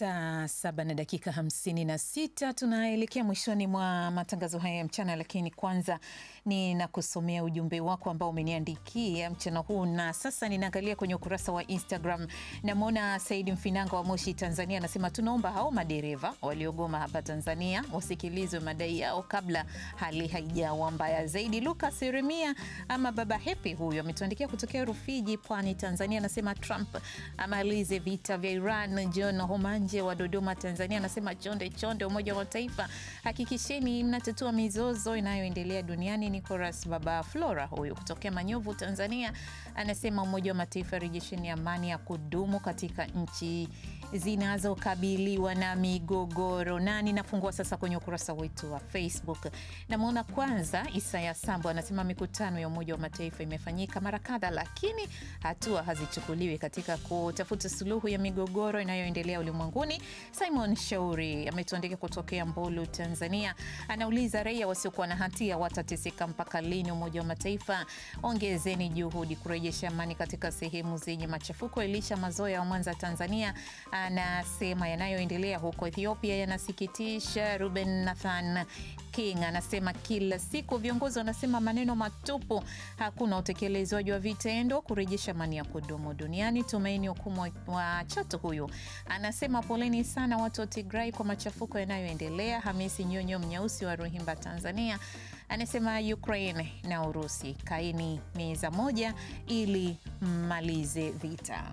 Saa saba na dakika hamsini na sita tunaelekea mwishoni mwa matangazo haya ya mchana, lakini kwanza ninakusomea ujumbe wako ambao umeniandikia mchana huu, na sasa ninaangalia kwenye ukurasa wa Instagram. Namwona Saidi Mfinanga wa Moshi, Tanzania, anasema tunaomba hao madereva waliogoma hapa Tanzania wasikilizwe madai yao kabla hali haijawa mbaya zaidi. Lucas Yeremia ama Baba Hepi huyu ametuandikia kutokea Rufiji, Pwani, Tanzania, anasema Trump amalize vita vya Iran. John Homanje wa Dodoma, Tanzania, anasema chonde chonde, Umoja wa Mataifa, hakikisheni mnatatua mizozo inayoendelea duniani. Nicolas Baba Flora huyu kutokea Manyovu, Tanzania, anasema Umoja wa Mataifa, rejesheni amani ya kudumu katika nchi zinazokabiliwa na migogoro. Na ninafungua sasa kwenye ukurasa wetu wa Facebook. Namwona kwanza Isaya Sambo anasema mikutano ya Umoja wa Mataifa imefanyika mara kadha, lakini hatua hazichukuliwi katika kutafuta suluhu ya migogoro inayoendelea ulimwenguni. Simon Shauri ametuandika kutokea Mbulu, Tanzania, anauliza raia wasiokuwa na hatia watateseka mpaka lini? Umoja wa Mataifa, ongezeni juhudi kurejesha amani katika sehemu zenye machafuko. Elisha Mazoya wa Mwanza, Tanzania, anasema yanayoendelea huko Ethiopia yanasikitisha. Ruben Nathan King anasema kila siku viongozi wanasema maneno matupu, hakuna utekelezwaji wa vitendo kurejesha amani ya kudumu duniani. Tumaini Hukumu wa Chato huyu anasema poleni sana watu wa Tigrai kwa machafuko yanayoendelea. Hamisi Nyonyo Mnyeusi wa Ruhimba, Tanzania anasema Ukraine na Urusi kaini meza moja ili mmalize vita.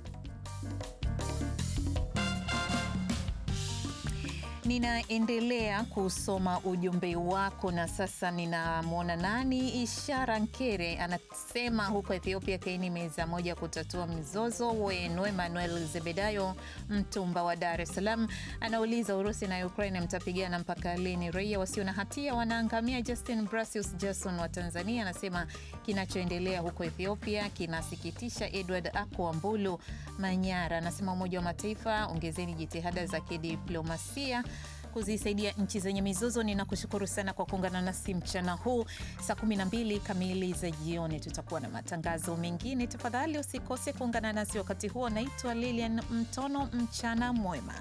Ninaendelea kusoma ujumbe wako na sasa ninamwona nani, Ishara Nkere anasema huko Ethiopia kaini meza moja kutatua mizozo wenu. Emmanuel Zebedayo Mtumba wa Dar es Salaam anauliza Urusi na Ukraine mtapigana mpaka lini? Raia wasio na hatia wanaangamia. Justin Brasius Jason wa Tanzania anasema kinachoendelea huko Ethiopia kinasikitisha. Edward Ako Mbulu Manyara anasema Umoja wa Mataifa, ongezeni jitihada za kidiplomasia kuzisaidia nchi zenye mizozo. Ninakushukuru sana kwa kuungana nasi mchana huu. Saa 12 kamili za jioni tutakuwa na matangazo mengine. Tafadhali usikose kuungana nasi wakati huo. Naitwa Lilian Mtono, mchana mwema.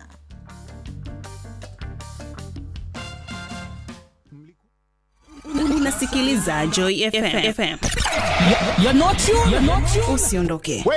Unasikiliza Joy FM. You're not you. You're not you. Usiondoke.